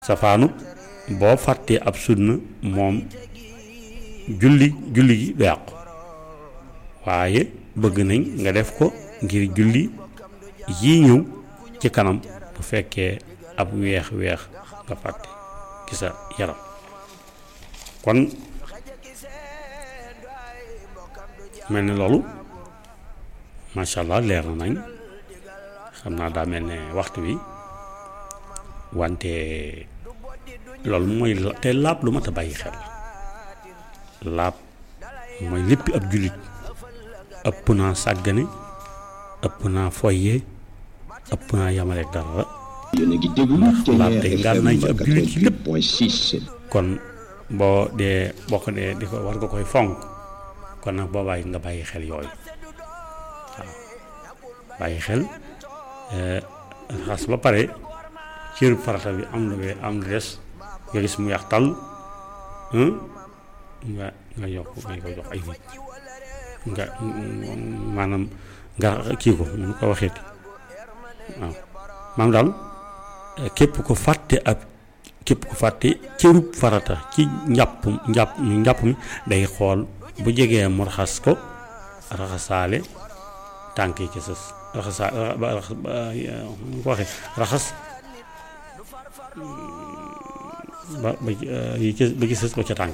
safaanu boo fàttee ab sunna moom julli julli gi du yàqu waaye bëgg nañ nga def ko ngir julli yii ñëw ci kanam bu fekkee ab weex weex nga fàtte ci sa yaram kon mel ni loolu macha allah leer na nañ xam naa daa mel ne waxtu wi wante loolu mooy te laab lu mat a bàyyi xel laab mooy lépp ab jullit ëpp naa sàggane ëpp naa foye ëpp naa yamale dara yéen a ngi déglu laab day ngànnaay ci ab jullit ci lépp 88.6 kon boo dee boo ko dee di ko war nga koy fonk kon nag boo bàyyi nga bàyyi xel yooyu waaw bàyyi xel xas ba pare cër farata bi am lu we am lu des nga gis mu yax tal nga nga yokk nga ko jox ay nit nga maanaam nga kii ko nu ko waxeeti waaw maanaam daal képp ko fàtte ab képp ko fàtte cërub farata ci njàpp njàpp njàpp mi day xool bu jegee mu raxas ko raxasaale tànk yi ci sës raxasaa ba raxas ba nu ko waxee raxas ba ba yi ci ba ci sës ba ca tànk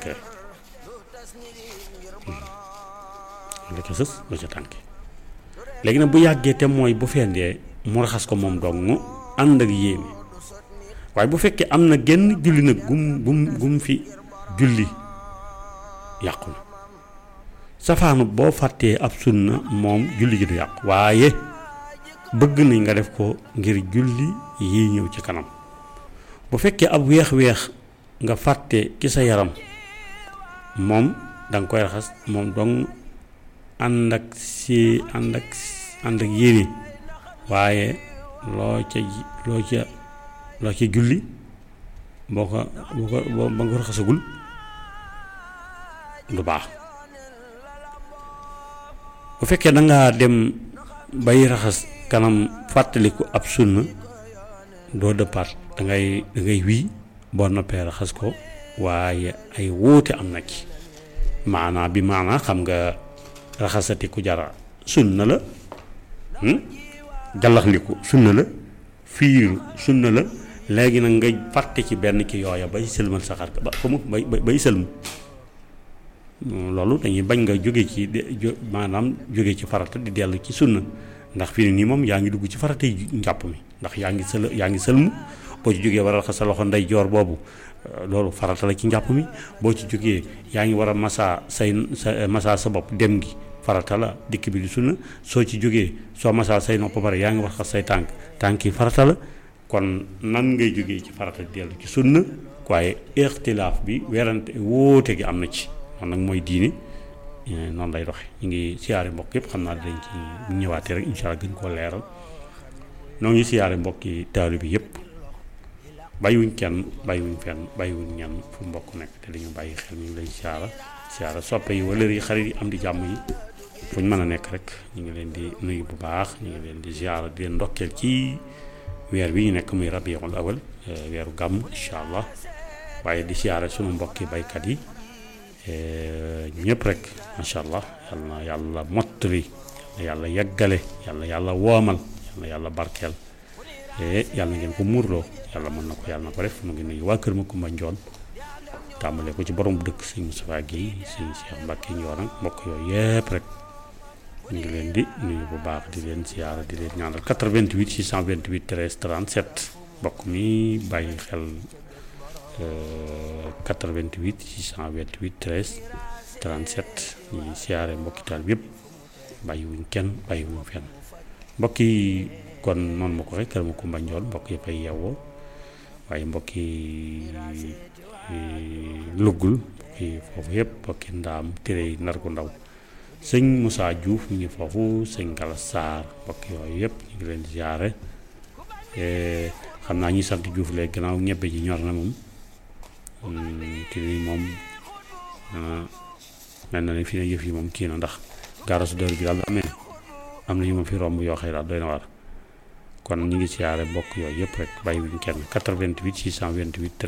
la ca sës ba ca tànk léegi nag bu yàggee te mooy bu fendee mu raxas ko moom dong mu ànd ak yéene waaye bu fekkee am na genn julli nag gum gum gum fi julli yàqu na safaanu boo fàttee ab sunna moom julli gi du yàqu waaye bëgg nañ nga def ko ngir julli yi ñëw ci kanam bu fekkee ab weex-weex nga fàtte ci sa yaram moom da nga koy raxas moom dong ànd ak si ànd ak ànd ak yéene waaye loo ca loo ca loo ca julli boo ko boo ko boo ba nga ko raxasagul du baax bu fekkee da ngaa dem bay raxas kanam fàttaliku ab sunna doo dëppaat da ngay da ngay wii boo noppee raxas ko waaye ay wuute am na ci maanaa bi maanaa xam nga raxasati ku jara sunna la jallaxliku sunna la fiiru sunna la léegi nag nga fàtte ci benn ki yooya bay sëlmal saxaar ba fa mu bay bay sëlmu loolu dañuy bañ nga jóge ci maanaam jóge ci farata di dellu ci sunna ndax fii nii moom yaa ngi dugg ci farata yi njàpp mi ndax yaa ngi sël yaa ngi sëlmu boo ci jógee war a raxas sa loxo ndey joor boobu loolu farata la ci njàpp mi boo ci jógee yaa ngi war a masaa say sa masaa sa bopp dem gi farata la dikk bi di sunna soo ci jógee soo masaa say nopp pare yaa ngi war a raxas say tànk tànk yi farata la kon nan ngay jógee ci farata di dellu ci sunna waaye ixtilaaf bi werante wóote gi am na ci man nag mooy diine noonu lay doxe ñu ngi siyaare mbokk yëpp xam naa dañ ci ñëwaatee rek incha allah gën koo leeral noo ngi siyaare mbokki taalu bi yëpp bàyyiwuñ kenn bàyyiwuñ fenn bàyyiwuñ ñenn fu mbokk nekk te dañu bàyyi xel ñu ngi lay siyaara siyaara soppe yi wala yi xarit yi am di jàmm yi fu ñu mën a nekk rek ñu ngi leen di nuyu bu baax ñu ngi leen di siyaara di leen ndokkeel ci weer bi ñu nekk muy rabiul awal weeru gàmm incha allah waaye di siyaare sunu mbokki baykat yi ñëpp rek macha allah yal na yàlla mottali yàlla yeggale yàlla yàlla woomal yàlla yàlla barkeel yàlla ngeen ko muurloo yàlla mën na ko yàlla na ko def mu ngi nuyu waa kër ma Kumba Njoon tàmbale ko ci borom dëkk sëñ Moustapha Guèye sëñ Cheikh Mbacke Njoon ak mbokk yooyu yëpp rek ñu ngi leen di nuyu bu baax di leen siyaara di leen ñaanal 88 628 13 37 mbokk mi bàyyi xel 88 628 13 37 ñuy siyaare mbokki taal bi yëpp bàyyiwuñ kenn bàyyiwuñ fenn mbokk yi kon noonu ma ko waxee kër ma Kumba Njoon mbokk yëpp ay yeewoo waaye mbokki luggul mbokki foofu yëpp mbokki ndaam tere yi nar ko ndaw sëñ Moussa Diouf ñu ngi foofu sëñ Gala Sarr mbokk yooyu yëpp ñu ngi leen di siyaare xam naa ñi sant Diouf léegi gannaaw ñebbe ji ñor na moom te ni moom mel na ne fii ne yëf yi moom kii na ndax gaarasu dër bi daal amee am na ñu ma fi romb yoo xëy daal doy na waar kon ñu ngi siyaare bokk yooyu yëpp rek bàyyi wuñ kenn 88 628